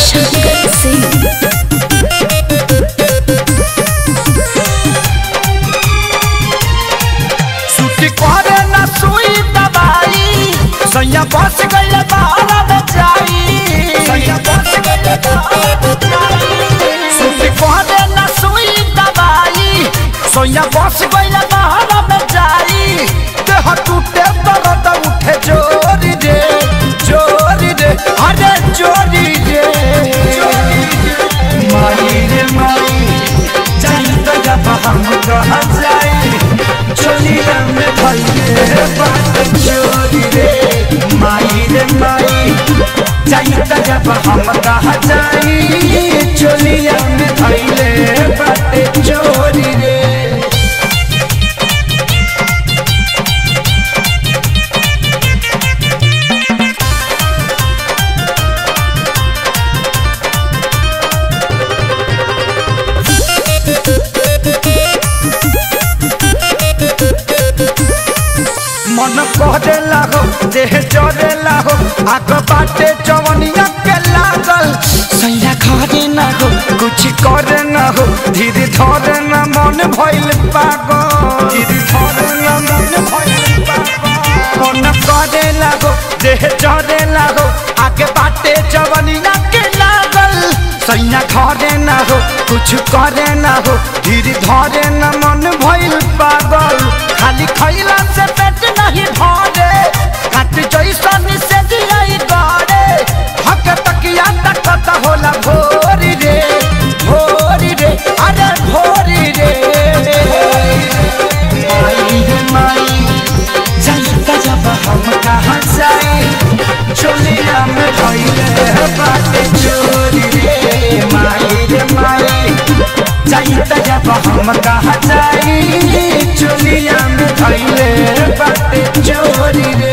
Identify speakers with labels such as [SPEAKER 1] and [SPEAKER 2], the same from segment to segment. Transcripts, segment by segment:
[SPEAKER 1] शंकर सिंह
[SPEAKER 2] छुट्टी करे न सुई दवाई सैया बस गइल बाहर में जाई सैया बस गइल बाहर में जाई छुट्टी करे न सुई दवाई सैया बस गइल बाहर में जाई देह टूटे दर्द उठे जोरी रे जोरी रे अरे जोरी रे माई रे माई जाई तो जब हम कहा जाई चोलिया में भइले बात चोरी रे माई रे माई जाई त जब हम कहा जाई चोलिया में भइले बात चोरी रे मन कहदेला हो देह जरेला हो आग बाटे जवनिया के लागल सैया घरे ना हो कुछ करे ना हो धीरे धरे ना मन भइल पागल धीरे धरे ना मन भइल पागल मन कहदेला हो देह जरेला हो आग बाटे जवनिया के लागल सैया घरे ना हो कुछ करे ना हो धीरे धरे ना मन भइल पागल खाली खैला से पेट नहीं भरे काट जैसन से दियाई गरे हक तकिया तकत होला भोरी रे भोरी रे अरे भोरी रे माई रे माई जाई जब हम कहाँ जाए चोलिया में भइले बाटे चोरी रे माई रे माई जाई त जब हम कहाँ जाई चोलिया में भइले बाटे चोरी रे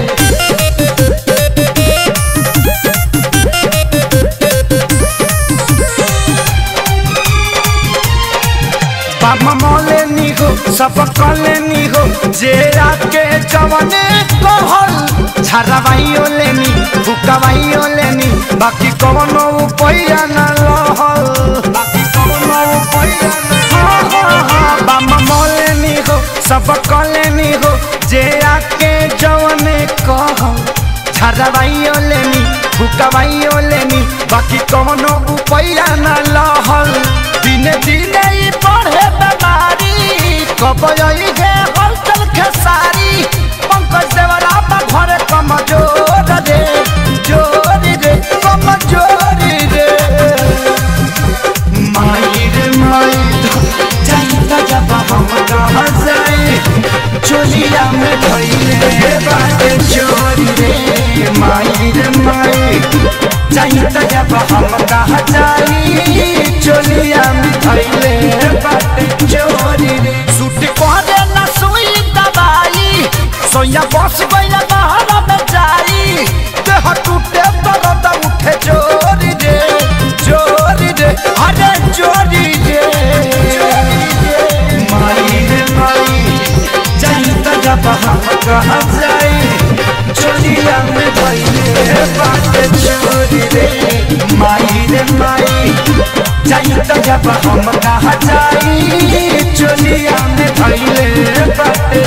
[SPEAKER 2] बाबा मौले नी हो सब कले नी हो जे आके जवने कहल झरवाइयो लेनी फुकवाइयो लेनी बाकी कवनो उपाया न रहल बाकी कवनो उपाया न हाँ हाँ हाँ बाबा मौले नी हो सब कले नी हो जे आके जवने कहल झरवाइयो लेनी फुकवाइयो लेनी बाकी कवनो उपाया न लहल दिने दिने ई बढ़े बीमारी कब आई है हलचल खेसारी पंकज देवरा बा घरे कमजोर रे जोरी रे कमजोरी रे माई रे माई जाई त जब हम कहाँ जाए चोलिया में भइले बाटे चोरी रे माई रे माई जाई त जब हम कहाँ जाई चोलिया में भइले बाटे चोरी रे सूट कहदे न सुई दवाई सोया बस गइल बाहर में जाई देह टूटे दर्द उठे चोरी रे चोरी रे अरे चोरी रे माई रे माई जाई त जब हम कहाँ जाई चोलिया में भइले बाटे चोरी रे माई रे माई जाई त जब हम कहाँ जाई चोलिया में भइले बाटे